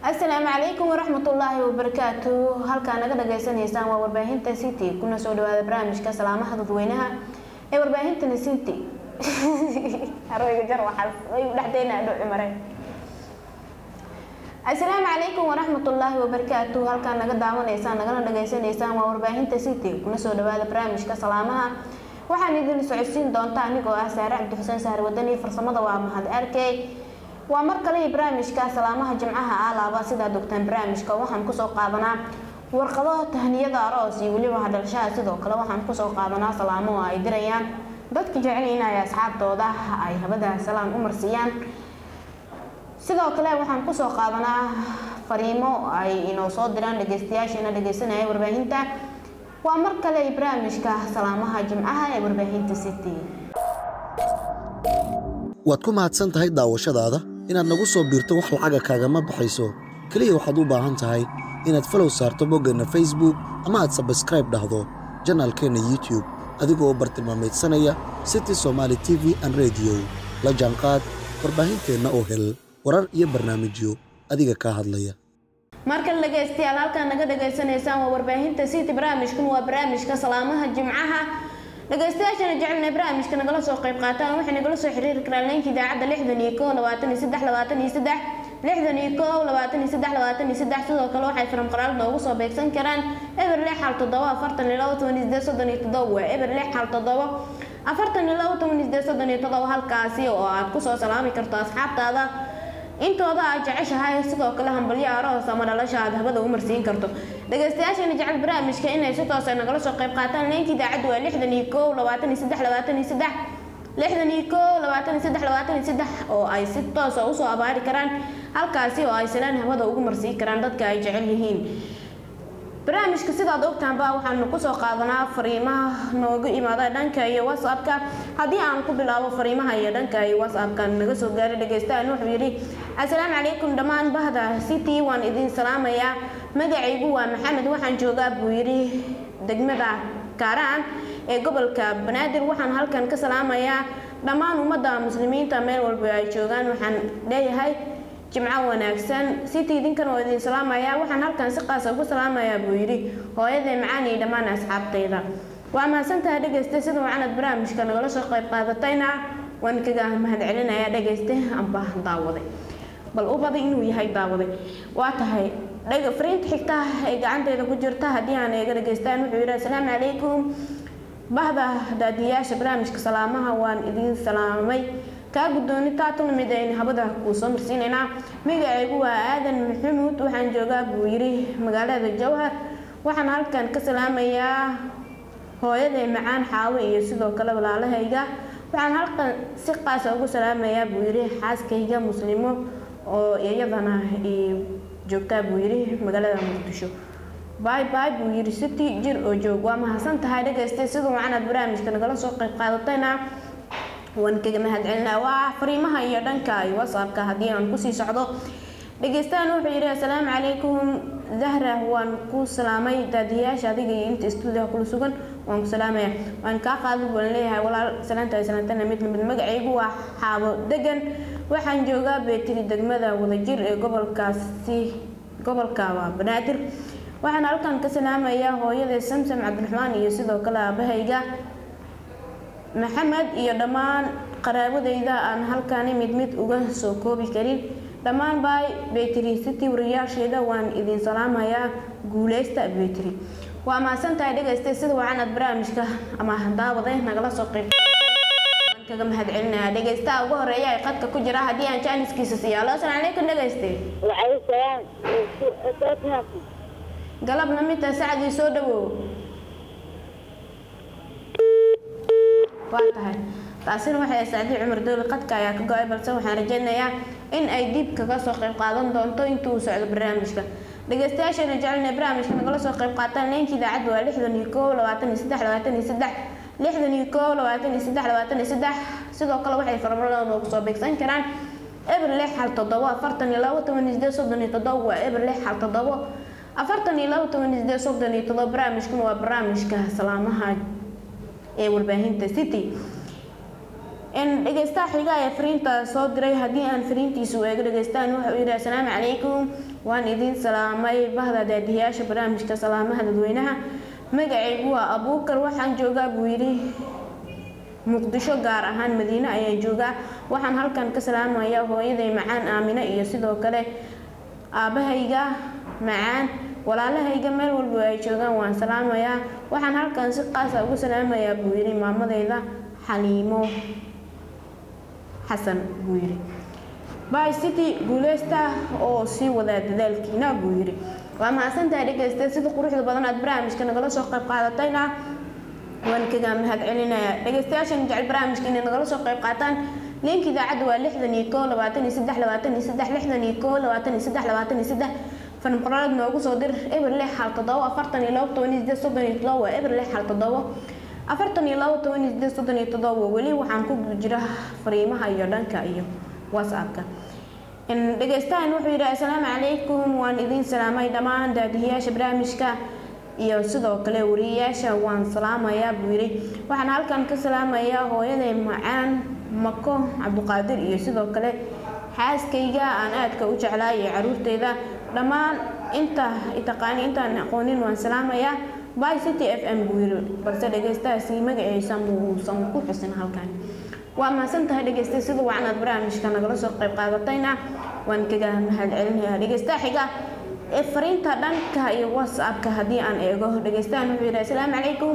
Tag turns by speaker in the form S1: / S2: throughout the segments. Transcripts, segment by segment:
S1: asalaamu calaykum waraxmatullaahi wabarakaatu halkaa naga dhagaysanaysaan waa warbaahinta city kuna soo dhawaada barnaamijka salaamaha dadweynaha ee warbaahintana city arwayga jar waxaas way dhexdeena adhow cumare asalaamu calaykum waraxmatullaahi wabarakaatu halkaa naga daawanaysaan nagana dhagaysanaysaan waa warbaahinta city kuna soo dhawaada barnaamijka salaamaha waxaan idin socodsiin doonta anigoo ah saare cabdixuseen sahar wadani farsamada waa mahad arkey waa mar kale iyo barnaamijka salaamaha jimcaha alaaba sidaa dogtaan barnaamijka waxaan kusoo qaadanaa warqado tahniyada aroos iyo weliba hadhalshaha sidoo kale waxaan kusoo qaadanaa salaamo oo ay dirayaan dadka jecel inay asxaabtooda ay habada salaan u marsiiyaan sidoo kale waxaan kusoo qaadanaa fariimo ay inoo soo diraan dhageystayaasheena dhageysanaya warbaahinta waa mar kale iyo barnaamijka salaamaha jimcaha ee warbaahinta city
S2: waad ku mahadsan tahay daawashadaada inaad nagu soo biirto wax lacaga kaagama baxayso keliya waxaad u baahan tahay inaad falow saarto boggeenna facebook ama aad sabskraib dhahdo janaalkeenna youtube adigoo bartilmaameedsanaya city somaali t v an rediyo la jaanqaad warbaahinteenna oo hel warar iyo barnaamijyo adiga kaa hadlaya
S1: markale dhageystayaal halkaan naga dhageysanaysaan waa warbaahinta city barnaamijkan waa barnaamijka salaamaha jimcaha dhageystayaashana jecelna barnaamijka nagala soo qayb qaataan waxay nagala soo xiriiri karaan leenka idaacadda lixdan iyo koo labaatan iyo saddex labaatan iyo saddex lixdan iyo koo labaatan iyo saddex labaatan iyo saddex sidoo kale waxay firam qoraal noogu soo beegsan karaan eber lix hal toddoba afartan iyo labo toban iyo sideed soddon iyo toddoba waa eber lix hal toddoba afartan iyo labo toban iyo sideed soddon iyo toddoba halkaasi oo aad kusoo salaami karto asxaabtaada intooda aad jeceshahay sidoo kale hambalyo aroos ama dhalasha aad habada u marsiin karto dhageystayaashana jecel barnaamijka inay si toos nagala soo qayb qaataan leenka idaacaddu waa lixdan iyo koo labaatan iyo saddex labaatan iyo saddex lixdan iyo koo labaatan iyo saddex labaatan iyo saddex oo ay si toosa usoo abaari karaan halkaasi oo ay salaan habada ugu marsiin karaan dadka ay jecel yihiin barnaamijka sidaad ogtaanba waxaanu kusoo qaadanaa fariimaha nooga imaada dhanka iyo whatsappka haddii aan ku bilaabo fariimaha iyo dhanka iyo whatsappka naga soo gaaray dhageystahan wuxuu yidhi assalaamu calaykum dhammaan bahda city waan idin salaamayaa magacaygu waa maxamed waxaan joogaa buu yidhi degmada kaaraan ee gobolka banaadir waxaan halkan ka salaamayaa dhammaan ummadda muslimiinta meel walba ay joogaan waxaan leeyahay jimco wanaagsan city idinkan oo idin salaamayaa waxaan halkan si qaasa ugu salaamayaa buu yidhi hooyadee macaan iyo dhammaan asxaabtayda waa mahadsantahay dhegeysta sida wacanad barnaamijka nagala soo qayb qaadatayna waan kaga mahad celinayaa dhegeyste amba daawaday bal u baday inuu yahay daawaday waa tahay fariinta xigta ee gacanteyda ku jirta haddii aan eega dhageystaan wuxuu yidhi assalaamu calaykum bahda daadiyaasha barnaamijka salaamaha waan idin salaamay kaa guddooni taatuna mid aynu habada kuu soo marsiinaynaa magacaygu waa aadan maxamuud waxaan joogaa buu yidhi magaalada jowhar waxaan halkan ka salaamayaa hooyaday macaan xaawo iyo sidoo kale walaalahayga waxaan halkan si qaasa ugu salaamayaa buu yidhi xaaskayga muslimo oo iyadana joogtaa buu yidhi magaalada muqdisho bay bay buu yidhi city jir oo joog waa mahadsan tahay dhagaystay siduu macanaad barnaamijka nagala soo qayb qaadatayna waan kaga mahad celinaa waa fariimaha iyo dhanka iyo whatsappka haddii aan kusii socdo dhegeystahan wuxuu yidhi assalaamu calaykum zahra waan ku salaamay daadiyaasha adiga iyo inta stuudiyaha kula sugan waan ku salaamaya waan kaa qaadid waan leeyahay walaal salaanta salaantana mid lamid magacaygu waa xaabo degan waxaan joogaa beetiri degmada wadajir ee gobolkaasi gobolka waa banaadir waxaan halkan ka salaamayaa hooyada samsam cabdiraxmaan iyo sidoo kale aabahayga maxamed iyo dhammaan qaraabadayda aan halkani mid mid uga soo koobi karin dhammaan bay betri city wariyaasheeda waan idin salaamayaa guuleysta betri waa mahadsantahay dhegaystay sida wacanad barnaamijka ama daawade nagala soo qayb kaga mahad celinaya dhegeystaha ugu horeeya ee qadka ku jira haddii aan jaaniskiisa siiyo alo asalaam calaykum dhegeyste galab lamidta sacdii soo dhawow waa tahay taasina waxay sacdii cumar dooli qadka ayaa ka go-ay balse waxaan rajaynayaa in ay dib kaga soo qayb qaadan doonto intuu uu socdo barnaamijka dhegeystayaasheena jecelna barnaamijka nagala soo qayb qaataan leenka idaacadda waa lixdan iyo koow labaatan iyo saddex labaatan iyo saddex lixdan iyo koow labaatan iyo saddex labaatan iyo saddex sidoo kale waxay farmaradooda ugu soo beegsan karaan eber lix hal toddobo afartan iyo labo toban iyo sideed soddon iyo toddobo waa eber lix hal toddobo afartan iyo labo toban iyo sideed soddon iyo toddobo barnaamijkuna waa barnaamijka salaamaha ee warbaahinta city dhegeystaha xiga ee fariinta soo diray haddii aan fariintiisu eego dhegeystaan wuxuu yidhi assalaamu calaykum waan idin salaamay bahda daadiyaasha barnaamijka salaamaha dadweynaha magacaygu waa abuukar waxaan joogaa buu yidhi muqdisho gaar ahaan madiine ayaan joogaa waxaan halkan ka salaamayaa hooyaday macaan aamine iyo sidoo kale aabahayga macaan walaalahayga meel walba ay joogaan waan salaamayaa waxaan halkan si qaasa ugu salaamayaa buu yidhi maamadayda xaliimo xasan buu yidhi by city guuleysta oo sii wadaa dadaalkiina buu yidhi waa mahadsantahay dhegeysta sida quruxda badan aad barnaamijka nagala soo qayb qaadatayna waan kaga mahad celinayaa dhegeystayaashan jecel barnaamijka inay nagala soo qayb qaataan liinka idaacadda waa lixdan iyo koo labaatan iyo saddex labaatan iyo saddex lixdan iyo koo labaatan iyo saddex labaatan iyo saddex fanqoraalad noogu soo dir eber lix hal toddobo afartan iyo labo toban iyo sideed soddon iyo toddobo waa eber lix hal toddobo afartan iyo labo toban iyo sideed soddon iyo toddobo weli waxaan ku jira fariimaha iyo dhanka iyo whatsappka dhegeystahan wuxuu yidhi assalaamu calaykum waan idin salaamay dhammaan daadihiyaasha barnaamijka iyo sidoo kale wariyayaasha waan salaamayaa buu yidhi waxaan halkan ka salaamayaa hooyaday macaan mako cabdiqaadir iyo sidoo kale xaaskayga aan aadka u jeclaa iyo caruurteyda dhammaan inta taqaani intaan aqoonin waan salaamayaa by city f m buu yidhi balse dhegeystahaasi magaciisa muusan ku xusin halkan waa mahadsan tahay dhegeystay sida wacanaad barnaamijka nagala soo qayb qaadatayna waan kaga mahad celinayaa dhegeystaha xiga ee fariinta dhanka iyo whatsappka haddii aan eego dhegeystahan wuxuu yidhi assalaamu calaykum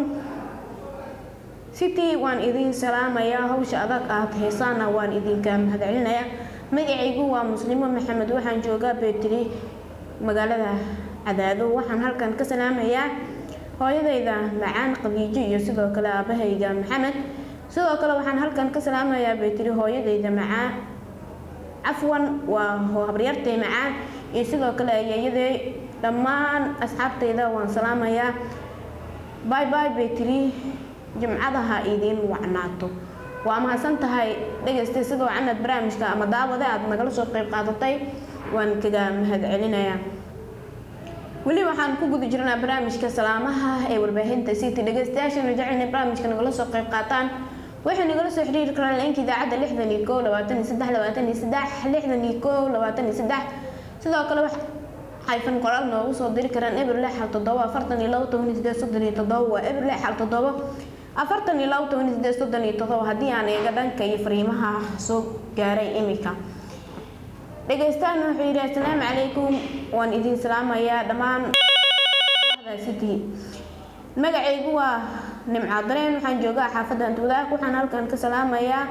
S1: city waan idin salaamayaa hawsha adag aad heesaana waan idinka mahad celinayaa magacaygu waa muslimo maxamed waxaan joogaa beetri magaalada cadaado waxaan halkan ka salaamayaa hooyadayda macaan qadiijo iyo sidoo kale aabahayga maxamed sidoo kale waxaan halkan ka salaamayaa beetri hooyadayda macaan cafwan waa habaryartay macaan iyo sidoo kale ayeeyaday dhammaan asxaabtayda waan salaamayaa bay bay beetri jimcadaha idiin wacnaato waa mahadsan tahay dhegeystay sida wacanaad barnaamijka ama daawade aad nagala soo qayb qaadatay waan kaga mahad celinayaa weli waxaan ku guda jirnaa barnaamijka salaamaha ee warbaahinta city dhegeystayaashana jecelna barnaamijka nagala soo qayb qaataan waxay nagala soo xiriiri karaan leenka idaacadda lixdan iyo koo labaatan iyo saddex labaatan iyo saddex lixdan iyo koo labaatan iyo saddex sidoo kale xayfan qoraal noogu soo diri karaan eber lix hal toddobo afartan iyo labo toban iyo sideed soddon iyo toddobo waa eber lix hal toddobo afartan iyo labo toban iyo sideed soddon iyo toddobo haddii aan eega dhanka iyo fariimaha soo gaaray imika dhegeystaan wuxuu yidhi assalaamu calaykum waan idin salaamayaa dhammaan city magacaygu waa nimca dareen waxaan joogaa xaafadda antwadaag waxaan halkan ka salaamayaa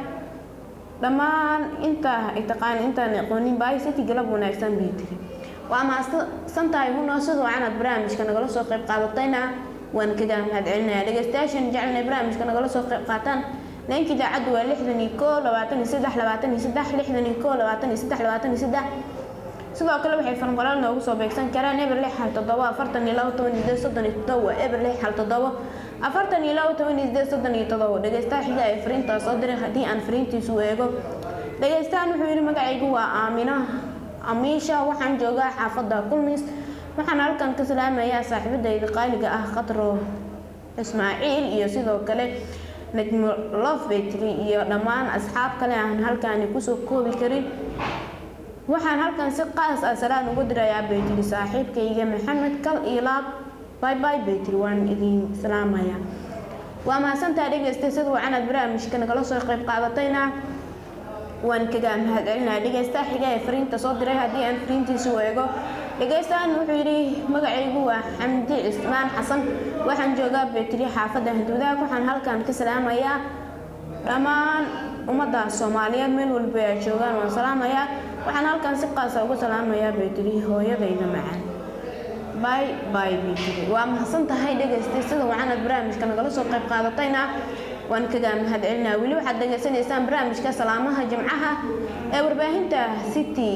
S1: dhammaan inta ay taqaan intaan aqoonin baay city galab wanaagsan bay tiri waa mahadsan tahay hunoo sidoo canaad barnaamijka nagala soo qayb qaadatayna waan kaga mahad celinayaa dhegeystayaashan jecelna barnaamijka nagala soo qayb qaataan leenka idaacaddu waa lixdan iyo koo labaatan iyo saddex labaatan iyo saddex lixdan iyo koo labaatan iyo saddex labaatan iyo saddex sidoo kale waxay farqolaal noogu soo beegsan karaan eber lix hal toddobo afartan iyo labo toban iyo sideed soddon iyo toddobo waa eber lix hal toddobo afartan iyo labo toban iyo sideed soddon iyo toddobo dhegeystaha xiga ee fariintaa soo diray haddii aan fariintiisu eego dhegeystahan wuxuu yidhi magacaygu waa aamina amiisha waxaan joogaa xaafadda kulmis waxaan halkan ka salaamayaa saaxiibadayda qaaliga ah qadro ismaaciil iyo sidoo kale najmo lofbetri iyo dhammaan asxaab kale aan halkaani kusoo koobi karin waxaan halkan si qaas ah salaan ugu dirayaa baytri saaxiibkayga maxamed kal iyo laab bay bay baytri waan idin salaamayaa waa mahadsantaa dhegeystay sida wacanaad barnaamijka nagala soo qayb qaadatayna waan kaga mahad celinaya dhegeystaha xiga ee fariinta soo diray haddii aan fariintiisu eego dhegeystahan wuxuu yidhi magacaygu waa xamdi cismaan xasan waxaan joogaa betri xaafadda handuudaag waxaan halkan ka salaamayaa dhammaan ummadda soomaaliyeed meel walba ay joogaan waan salaamayaa waxaan halkan si qaasa uga salaamayaa betri hooyadayda macaan bay bay betri waa mahadsan tahay dhegeystay sida wacanaad barnaamijka nagala soo qayb qaadatayna waan kaga mahad celinaa weli waxaad dhegeysanaysaan barnaamijka salaamaha jimcaha ee warbaahinta city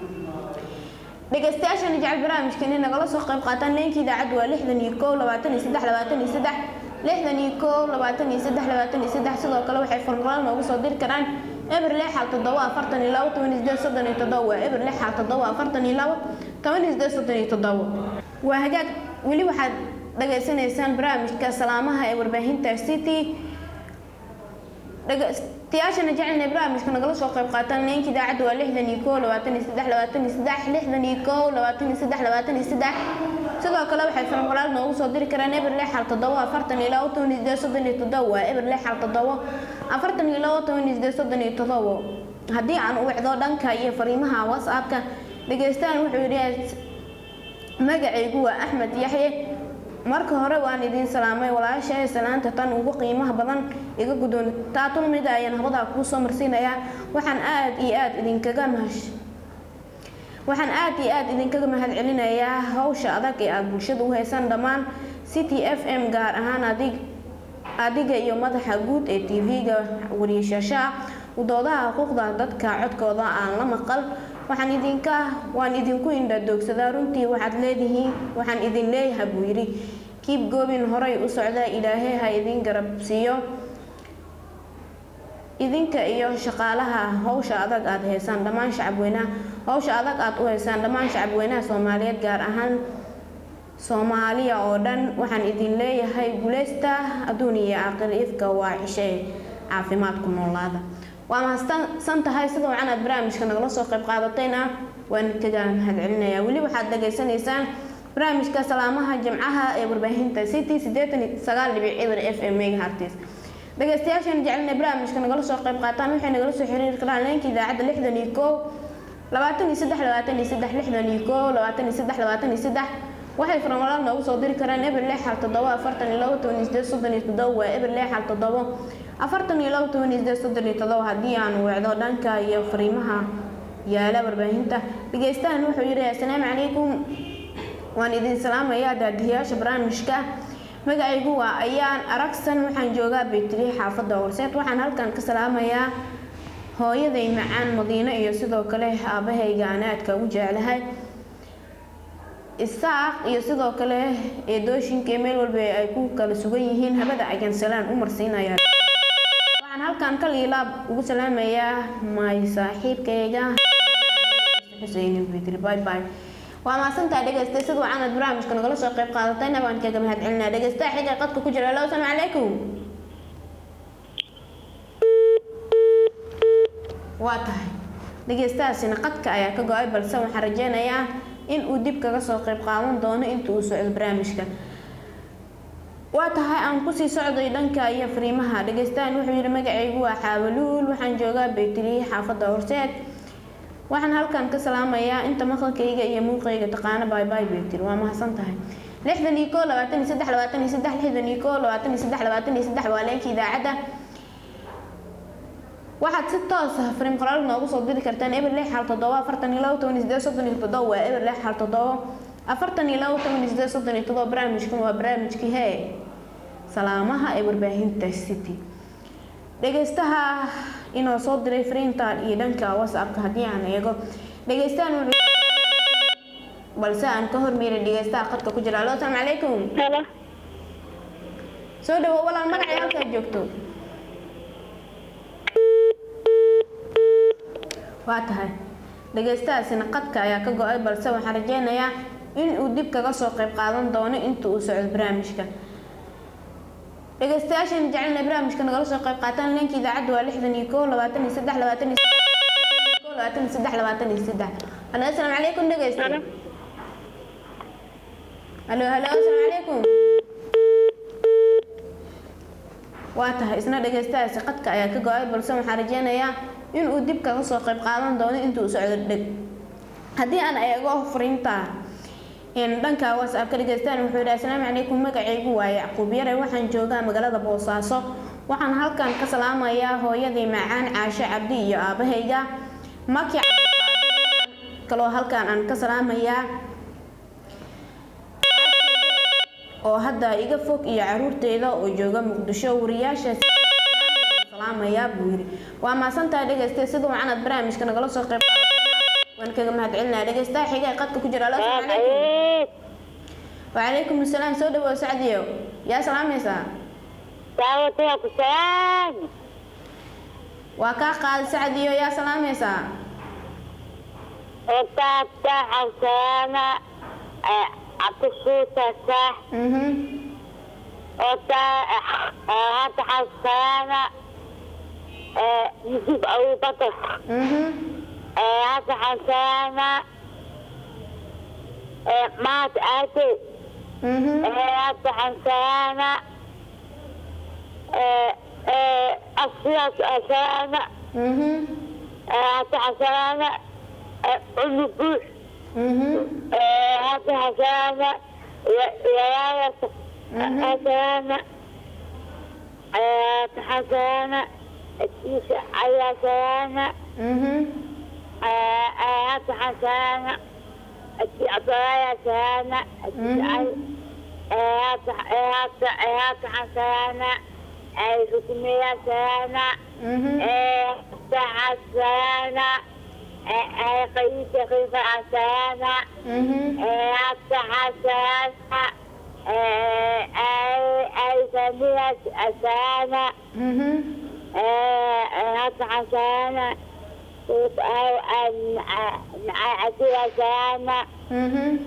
S1: dhegeystayaashana jecel barnaamijka inay nagala soo qayb qaataan leenka idaacaddu waa lixdan iyo koo labaatan iyo saddex labaatan iyo saddex lixdan iyo koo labaatan iyo saddex labaatan iyo saddex sidoo kale waxay farqolaal noogu soo diri karaan eber lix hal toddobo afartan iyo labo toban iyo sideed soddon iyo toddobo waa eber lix hal toddobo afartan iyo labo toban iyo sideed soddon iyo toddobo waa hagaag weli waxaad dhageysanaysaan barnaamijka salaamaha ee warbaahinta city dhegeystayaashana jecelna barnaamijka nagala soo qayb qaataan leenka idaacadda waa lixdan iyo koo labaatan iyo saddex labaatan iyo saddex lixdan iyo koo labaatan iyo saddex labaatan iyo saddex sidoo kale waxay filim qoraal noogu soo diri karaan eber lix xal toddobo afartan iyo labo toban iyo sideed soddon iyo toddobo waa eber lix xal toddobo afartan iyo labo toban iyo sideed soddon iyo toddobo haddii aan u wicdo dhanka iyo fariimaha whatsappka dhegeystahan wuxuu yidhi magacaygu waa axmed yaxye marka hore waan idiin salaamay walaashahay salaanta tan ugu qiimaha badan iga guddoon taatun mid ayaan habadaa kuu soo marsiinayaa waxaan aad iyo aad idinkaga mahash waxaan aad iyo aad idinkaga mahad celinayaa hawsha adag ee aada bulshada u haysaan dhammaan city f m gaar ahaan adig adiga iyo madaxa guud ee tv-ga wariishashaa udoodaha xuquuqda dadka codkooda aan la maqal waxaan idinka waan idinku indhadoogsadaa runtii waxaad leedihiin waxaan idin leeyahay buu yidhi kiib goobin horay u socda ilaahay ha idin garab siiyo idinka iyo shaqaalaha hawsha adag aada haysaan dhammaan shacabweynaha hawsha adag aada u haysaan dhammaan shacabweynaha soomaaliyeed gaar ahaan soomaaliya oo dhan waxaan idin leeyahay guuleysta adduun iyo aakhir ifka waa cishe caafimaadku noolaada waa mahadsan tahay sida wacan aad barnaamijka nagala soo qayb qaadatayna waan kaga mahad celinayaa weli waxaad dhageysanaysaan barnaamijka salaamaha jimcaha ee warbaahinta city sideetan sagaal dhibic eber f m megahartis dhegeystayaashan jecelina barnaamijka nagala soo qayb qaataan waxay nagala soo xiriiri karaan leenka idaacadda lixdan iyo koow labaatan iyo saddex labaatan iyo saddex lixdan iyo koow labaatan iyo saddex labaatan iyo saddex waxay farmalaal noogu soo diri karaan eber lix xal toddobo afartan iyo labo toban iyo sideed soddon iyo toddobo waa eber lix xal toddobo afartan iyo labo toban iyo sideed soddon iyo toddobo haddii aan wecdo dhanka iyo fariimaha yaala warbaahinta dhegeystahan wuxuu yidhi assalaamu calaykum waan idin salaamayaa daadiyaasha barnaamijka magacaygu waa ayaan aragsan waxaan joogaa baytiri xaafadda horseed waxaan halkan ka salaamayaa hooyaday macaan madiino iyo sidoo kale aabahayga aan aadka ugu jeclahay isaaq iyo sidoo kale eedooshinka meel walba ay ku kala sugan yihiin habada ayaan salaan u marsiinaya waxaan halkan ka liilaab ugu salaamayaa may saaxiibkayga xuseen bidri bye bye waa maasantaa dhegeystay sida wacanad barnaamijka nagala soo qayb qaadatayna waan kaga mahad celinaa dhegeystaha xiga qadka ku jira allo asalaamu calaykum waa tahay dhegeystahaasina qadka ayaa ka go-ay balse waxaan rajeynayaa in uu dib kaga soo qayb qaadan doono inta uu socdo barnaamijka waa tahay aan kusii socday dhanka iyo fariimaha dhegeystahan wuxuu yidhi magacaygu waa xaawaluul waxaan joogaa baytiri xaafadda horseed waxaan halkan ka salaamayaa inta maqalkayga iyo muuqayga taqaano baybay baytiri waa mahadsan tahay lixdan iyo koo labaatan iyo saddex labaatan iyo saddex lixdan iyo koo labaatan iyo saddex labaatan iyo saddex waa leenka idaacadda waxaad si toos ah fariim qoraal noogu soo diri kartaan eber lix xal toddoba afartan iyo labo toban iyo sideed soddon iyo toddoba waa eber lix xal toddoba afartan iyo labo toban iyo sideed soddon iyo toddoba barnaamijkan waa barnaamijkii hee salaamaha ee warbaahinta city dhegeystaha inoo soo diray fariintan iyo dhanka whatsappka haddii aan eego dhegeystahan wuxuu balse aan ka hormeeray dhegeystaha qadka ku jira allo asalaamu calaykum
S3: Hello.
S1: soo dhawo walaal magacay halkaad joogto waa tahay dhegeystahaasina qadka ayaa ka go-ay balse waxaan rajeynayaa in uu dib kaga soo qayb qaadan doono inta uu socdo barnaamijka dhegeystayaashan jecelna barnaamijka nagala soo qayb qaataan leenka idaacadda waa lixdan iyo koo labaatan iyo saddex labaatan iyo koo labaatan iyo saddex labaatan iyo saddex halo asalaamu calaykum dhegeysta
S3: Hello.
S1: halo halo asalaamu calaykum waa tahay isna dhegeystahaasi qadka ayaa ka go-ay balse waxaan rajeynayaa in uu dib kaga soo qayb qaadan doono intuu socdo dheg haddii aan eego fariinta een dhanka whatsappka dhegeystaan wuxuu yidhi asalaamu calaykum magacaygu waa yacquub yare waxaan joogaa magaalada boosaaso waxaan halkan ka salaamayaa hooyadii macaan caashe cabdi iyo aabahayga maki kaloo halkan aan ka salaamayaa oo hadda iga fog iyo caruurteeda oo jooga muqdisho wariyaasha salaamayaa buu yidhi waa maasantahay dhegeystay sida wacanad barnaamijka nagala soo qayb qaadatay. waan kaga mahad celinaya dhegeystaha xiga ee qadka ku jira allo asalaamu calaykum وعليكم السلام سو دبو سعديو يا سلام يسا
S3: دعوتك سلام
S1: وكا قال سعديو يا سلام يسا
S3: وتابتا حسانا عطفوتا صح
S1: اها
S3: وتا هات حسانا يوسف أبو بكر
S1: mhm
S3: حسن سلامة مات آتي
S1: mhm
S3: حسن سلامة أصيص سلامة
S1: mhm
S3: حسن سلامة أم بوش
S1: mhm
S3: حسن سلامة يا يا سلامة حسن سلامة الكيسة على سلامة
S1: mhm
S3: حسن سلامة الكيسة سلامة حسن سلامة الحكومية سلامة
S1: mhm
S3: حسنة قيس خيفة حسنة
S1: mhm
S3: حسنة أي سمية حسنة
S1: mhm
S3: حسنة أو مع أسير حسنة
S1: mhm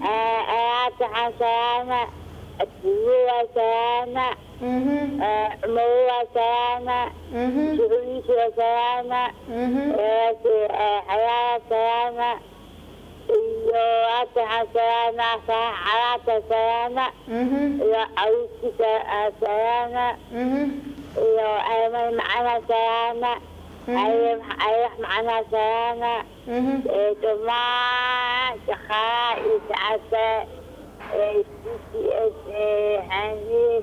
S3: حسنة الدنيا حسنة
S1: mhm
S3: مو حسنة
S1: mhm
S3: شغلي حسنة
S1: mhm
S3: حياة سلامة إيوات سلامة حياة سلامة
S1: mhm
S3: إيو عوشك سلامة
S1: mhm
S3: إيو أيمن معنا سلامة أيم أيح معنا سلامة
S1: mhm
S3: جماعة شخاء إسعافة سي اس حنين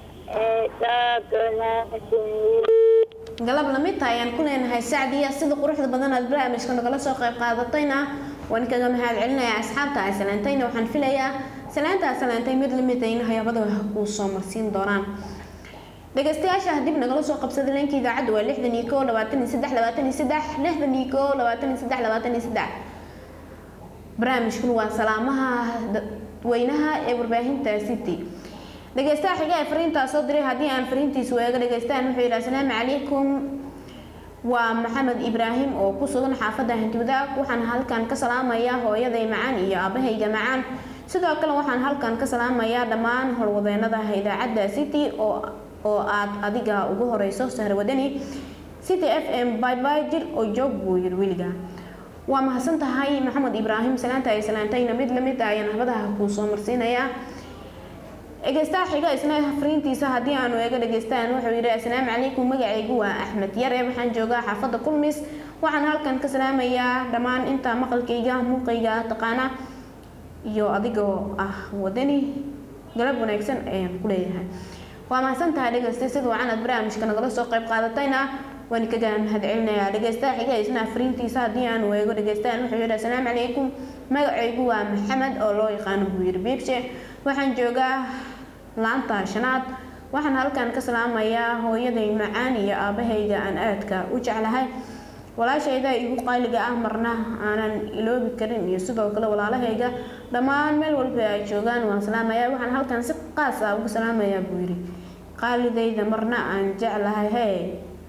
S3: تاكلنا
S1: galab lamid tahay ayaan ku leenahay sacdiya sida quruxda badan aad barnaamijka nagala soo qayb qaadatayna waan kaga mahad celinayaa asxaabta ay salaantayna waxaan filayaa salaanta aad salaantay mid lamid ayna hayabada kuu soo marsiin doonaan dhegeystayaasha dib nagala soo qabsada leenka idaacadda waa lixdan iyo koo labaatan iyo saddex labaatan iyo saddex lixdan iyo koo labaatan iyo saddex labaatan iyo saddex barnaamijkuna waa salaamaha dadweynaha ee warbaahinta city dhegeystaha xiga ee fariintaa soo diray haddii aan fariintiisu eega dhegeystaan wuxuu yidhi asalaamu calaykum waa maxamed ibraahim oo ku sugan xaafadda hantiwadaag waxaan halkan ka salaamayaa hooyaday macaan iyo aabahayga macaan sidoo kale waxaan halkan ka salaamayaa dhammaan howlwadeenada idaacadda city oo oo aad adiga ugu horeyso sahrawadani city f m byby jir oo joog buu yiri weliga waa mahadsan tahay maxamed ibraahim salaanta ay salaantayna mid lamid ah ayaan habadaha kuu soo marsiinayaa dhegeystaha xiga isna fariintiisa haddii aanu eega dhegeystaan wuxuu yidhi asalaamu calaykum magacaygu waa axmed yare waxaan joogaa xaafadda kulmis waxaan halkan ka salaamayaa dhammaan inta maqalkayga muuqayga taqaana iyo adigoo ah wadani galab wanaagsan ayaan ku leeyahay waa mahadsan tahay dhegeystay sida wacan aad barnaamijka nagala soo qayb qaadatayna waan kaga mahad celinayaa dhegeystaha xiga isna fariintiisa haddii aanu eego dhegeystaan wuxuu yidhi asalaamu calaykum magacaygu waa maxamed oo loo yaqaano buu yidhi biibshe waxaan joogaa laanta shanaad waxaan halkan ka salaamayaa hooyaday macaan iyo aabahayga aan aadka u jeclahay walaashayda igu qaaliga ah marna aanan iloobi karin iyo sidoo kale walaalahayga dhammaan meel walba ay joogaan waan salaamayaa waxaan halkan si qaas ah ugu salaamayaa buu yidhi qaalidayda marna aan jeclahay hee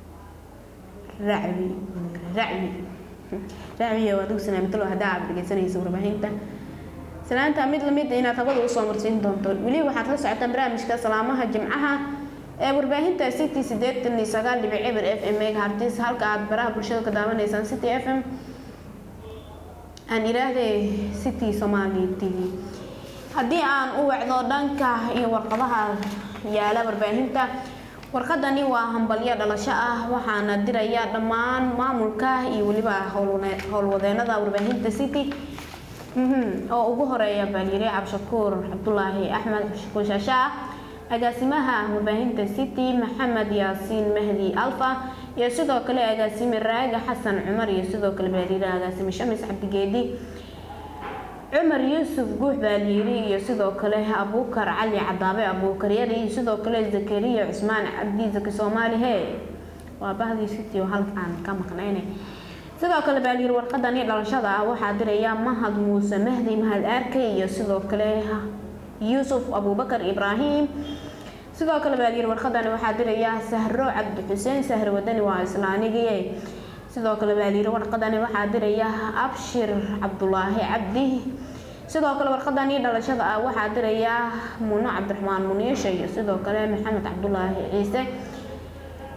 S1: racbi racbi racbiya waad ugu salaamtalo haddaa aad dhegeysanaysa warbaahinta salaanta mid lamid inaad habada usoo marsiin doonto weli waxaad la socotaan barnaamijka salaamaha jimcaha ee warbaahinta city sideetan iyo sagaal dhibic eber f m megahartis halka aad baraha bulshada ka daawanaysaan city f m aan idhaahde city somali t v haddii aan u wacdo dhanka iyo warqadaha yaala warbaahinta warqadani waa hambalyo dhalasho ah waxaana diraya dhammaan maamulka iyo weliba howlwadeenada warbaahinta city oo ugu horeeya baalyire cabshakuur cabdulaahi axmed shakuur shaashaa agaasimaha warbaahinta city maxamed yaasiin mahdi alfa iyo sidoo kale agaasime raaga xasan cumar iyo sidoo kale baalyire agaasime shamis cabdigeedi cumar yuusuf guux baalyiri iyo sidoo kale abuukar cali cadaabe abuukar yari iyo sidoo kale zakariya cusmaan cabdi zaki soomaali hee waa bahdii city oo halkaan ka maqnayne sidoo kale baalyiri warqadani dhalashada ah waxaa diraya mahad muuse mahdi mahad aarke iyo sidoo kale yuusuf abuubakar ibraahim sidoo kale baalyiri warqadani waxaa diraya sahro cabdi xuseen sahro wadani waa islaanigii sidoo kale baalyiri warqadani waxaa diraya abshir cabdulaahi cabdi sidoo kale warqadani dhalashada ah waxaa diraya muno cabdiraxmaan muniisha iyo sidoo kale maxamed cabdulaahi ciise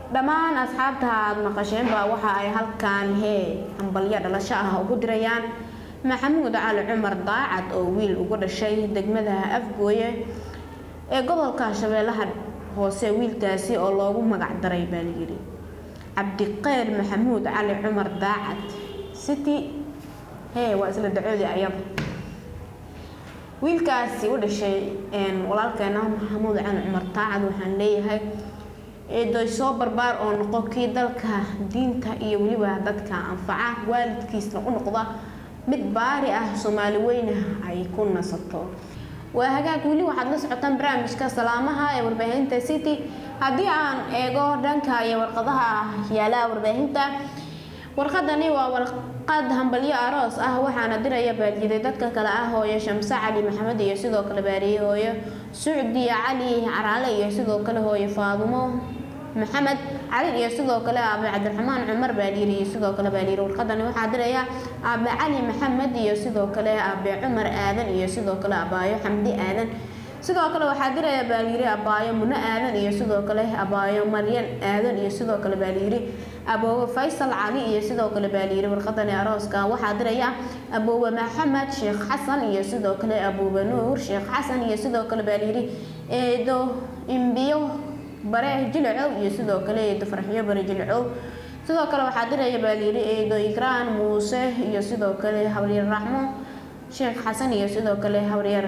S1: dhammaan asxaabta aad maqasheenba waxa ay halkan hee hambalyo dhalasho ah ugu dirayaan maxamuud cali cumar daacad oo wiil ugu dhashay degmada afgooye ee gobolka shabeellaha hoose wiilkaasi oo loogu magac daray baa layidhi cabdiqeyr maxamuud cali cumar daacad city hee waa isla dacoodii ayada wiilkaasi u dhashay walaalkeena maxamuud cali cumar daacad waxaan leeyahay eedoy soo barbaar oo noqo kii dalka diinta iyo weliba dadka anfaca waalidkiisna u noqda mid baari ah soomaali weyna ay ku nasato waa hagaag weli waxaad la socotaan barnaamijka salaamaha ee warbaahinta city haddii aan eego dhanka iyo warqadaha yaala warbaahinta warqadani waa warqad hambalyo aroos ah waxaana diraya baadiyaday dadka kale ah hooyo shamse cali maxamed iyo sidoo kale baariye hooyo sucdiya cali caraale iyo sidoo kale hooyo faadumo maxamed cali iyo sidoo kale aabe cabdiraxmaan cumar baaliiri iyo sidoo kale baaliiri warqadani waxaa diraya aabe cali maxamed iyo sidoo kale aabe cumar aadan iyo sidoo kale abaayo xamdi aadan sidoo kale waxaa diraya baaliiri abaayo muno aadan iyo sidoo kale abaayo maryan aadan iyo sidoo kale baaliiri aboowe faysal cali iyo sidoo kale baaliiri warqadani arooska waxaa diraya aboowe maxamed sheekh xasan iyo sidoo kale aboowe nuur sheekh xasan iyo sidoo kale baaliiri eedo imbiyo bare jilcow iyo sidoo kale eedo farxiyo bare jilcow sidoo kale waxaa diraya baaliiri eedo ikraan muuse iyo sidoo kale habaryar raxmo sheekh xasan iyo sidoo kale habaryar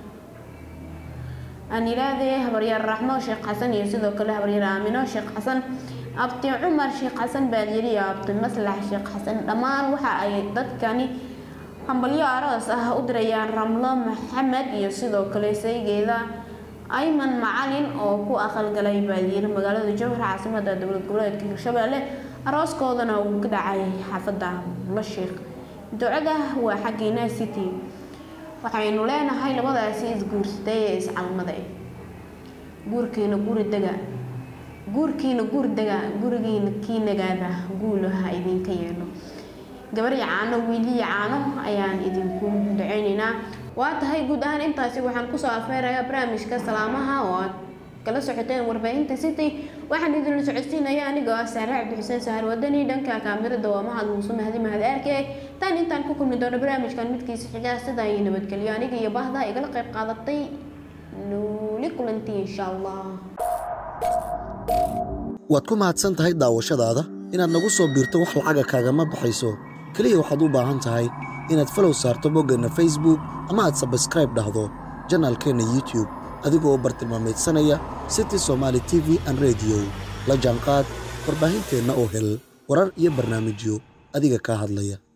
S1: anilaade habaryar raxmo sheekh xasan iyo sidoo kale habaryar aamino sheekh xasan abti cumar sheekh xasan baadiyari iyo abti maslax sheekh xasan dhammaan waxa ay dadkani hambalyo aroos ah u dirayaan ramlo maxamed iyo sidoo kale saygeeda ayman macalin oo ku aqalgalay baadiyari magaalada jowhar caasimada dowlad goboleedka hirshabeelle arooskoodana uu ka dhacay xaafada la sheekh ducada waa xaggiina city waxaynu leenahay labadaasi isguursatay ee iscalmada guurkiina guri dega guurkiina guur dega gurigiina kii nagaada guulaha idinka yeelo gabar yacaano wiili yacaano ayaan idinku duceyneynaa waa tahay guud ahaan intaasi waxaan kusoo afeerayaa barnaamijka salaamaha oo aad kala socoteen warbaahinta city waxaan idinla socodsiinaya anigoo ah saare cabdixuseen sahar wadani dhanka kaamirada waa mahad muuse mahdi mahad aarke tan intaan ku kulmi doono barnaamijkan midkiisa xigaa sida ay nabadgelyo aniga iyo bahda igala qayb qaadatay nuuli kulanti insha allah
S2: waad ku mahadsan tahay daawashadaada inaad nagu soo biirto wax lacaga kaagama baxayso keliya waxaad u baahan tahay inaad falow saarto boggeenna facebook ama aad sabskraib dhahdo janaalkeenna youtube adigoo bartilmaamaydsanaya city somaali t v an rediyo la jaanqaad warbaahinteenna oo hel warar iyo barnaamijyo adiga kaa hadlaya